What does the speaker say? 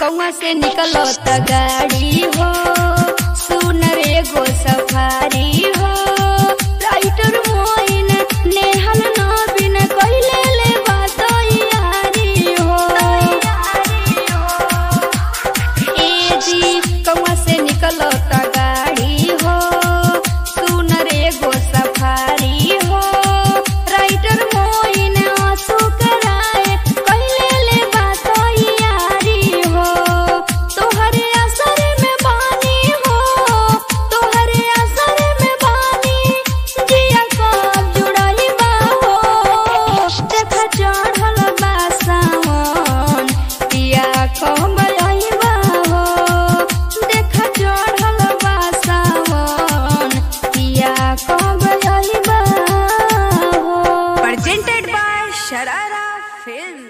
कौआ से निकलो त गाड़ी हो सुन रे गो सफारी हो राइटर मोइन नेहल नबीन कइले ले बात यारी हो ए जी कौआ से निकलो त गाड़ी हो सुन रे गो सफारी हो राइटर मोइन आंसू कराए कइले ले बात यारी हो तोहरे असर में बानी हो तोहरे असर में बानी जिया कब जुड़ाई बा हो देखा चढ़ल बा सावन पिया कब आइबा हो देखा चढ़ल बा सावन पिया कब आइबा हो presented by Sharara Films.